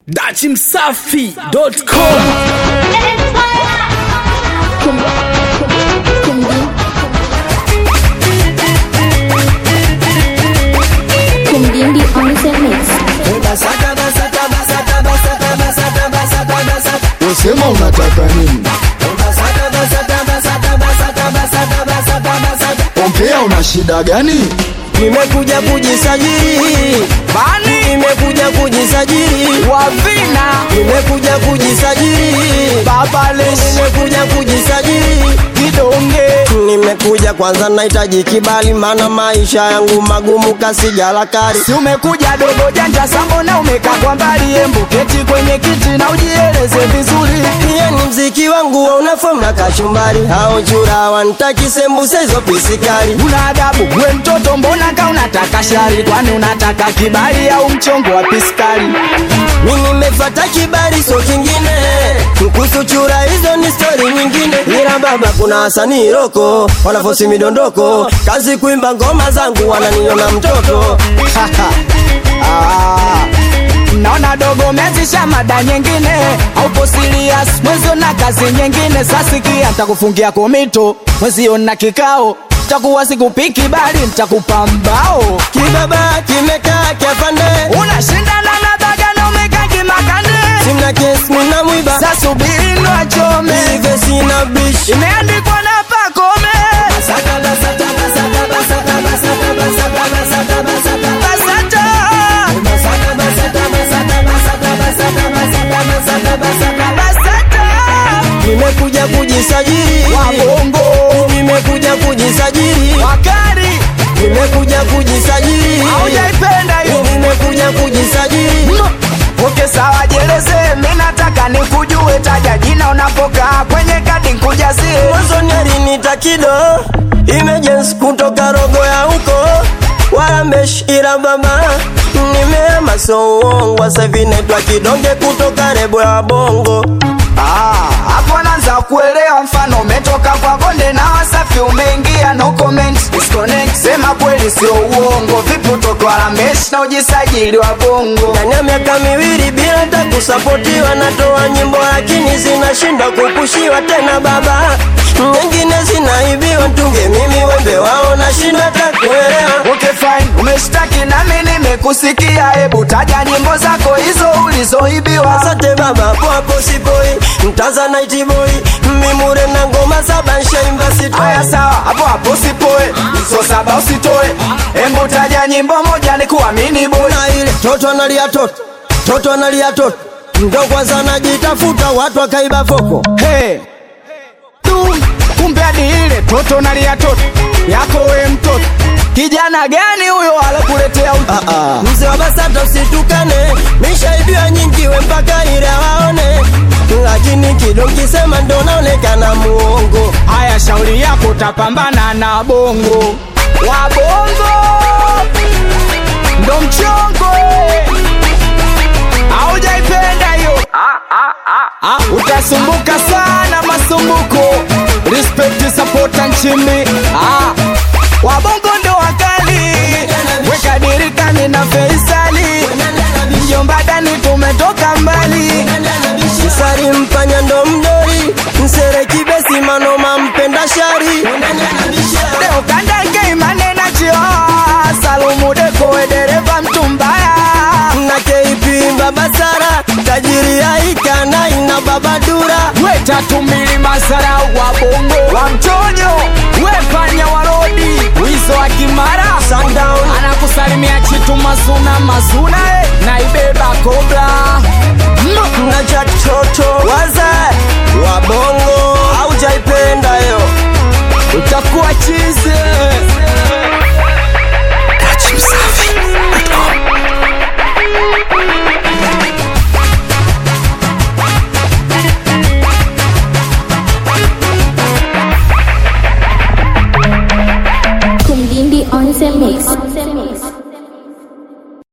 dachimsafi.com Kumdindi on the mix. Usema unataka nini? Ongea, una shida gani? Nimekuja kujisajili bani, nimekuja kujisajili wavina, nimekuja kujisajili babales, nimekuja kujisajili kidonge, nimekuja kwanza, nahitaji kibali, maana maisha yangu magumu kasijala kari. Si umekuja dogo janja sambona umekaa kwa mbali embu keti kwenye kiti na ujieleze vizuri Pia ni mziki wangu una fomu na kachumbari, hao chura wanitaki sembuse hizo pisikali. una adabu we mtoto mbona ka unataka shari kwani unataka kibali au mchongo wa piskali Mimi nimefata kibali so kingine kuhusu chura hizo ni story nyingine ila baba kuna wasanii roko wanafosi midondoko kazi kuimba ngoma zangu wananiona mtoto ah. naona dogo mezisha mada nyingine aupo serious mwezio na kazi nyingine sasikia ntakufungia komito mwezio na kikao takuwa sikupiki bali ntakupa mbao kibaba kimekaa kiafande unashindana na baga na umeka kimakande simna kesi mina mwiba sasubiri ndo achome ive sina bish imeandikwa na pakome basata basata nimekuja kujisajili wabongo nimekuja kujisajili wakari nimekuja kujisajili aujaipenda hiyo nimekuja kujisajili oke sawa jeleze mi nataka nikujue taja jina unapokaa kwenye kadi nkujazie mwanzoni alinita kido emergency kutoka rogo ya huko warambesh ila baba nimeama so uongo sasa hivi naitwa kidonge kutoka rebo ya bongo Ah, hapo naanza kuelewa mfano umetoka kwa bonde na wasafi umeingia no comment disconnect sema kweli sio uongo vipi utoke walameshi na ujisajili wa bongo ndani ya miaka miwili bila hata kusapotiwa natoa nyimbo lakini zinashindwa kupushiwa tena baba nyingine zinaibiwa tunge mimi wembe wao nashindwa hata kuelewa okay fine umeshtaki nami nimekusikia hebu taja nyimbo zako hizo ulizoibiwa asante baba hapo hapo sipoi mtaza night boy mimure na ngoma saba nshaimba sitoi haya sawa hapo hapo sipoe so saba usitoe hebu taja nyimbo moja ni kuamini boy na ile toto analia toto toto analia toto ndo kwanza najitafuta watu wakaiba foko hey. tu kumbe hadi ile toto nalia toto yako we mtoto kijana gani huyo alokuletea uti Ah, ah. mzee wa basata usitukane mishaibiwa nyingi we mpaka ile waone lakini kido kisema ndo naonekana muongo haya shauri yako utapambana na bongo wa bongo ndo mchongo eh. aujaipenda hiyo Ah, utasumbuka sana masumbuko respect sapota nchini ah, wabongo ndo wakali weka dirikani na feisali mjombadani tumetoka mbali sari mpanya ndo mdori msere kibesi manoma mpenda shari leo kandenge imane na chio salumu dekowe dereva mtu mbaya na KP baba Sara tajiri yaika na ina baba Dura we tatu mbili masara wa bongo wa mtonyo we panya wa rodi wizo wa kimara Sundown anakusalimia chitu masuna masuna eh, naibeba kobra na Jack Toto waza wa bongo aujaipenda yo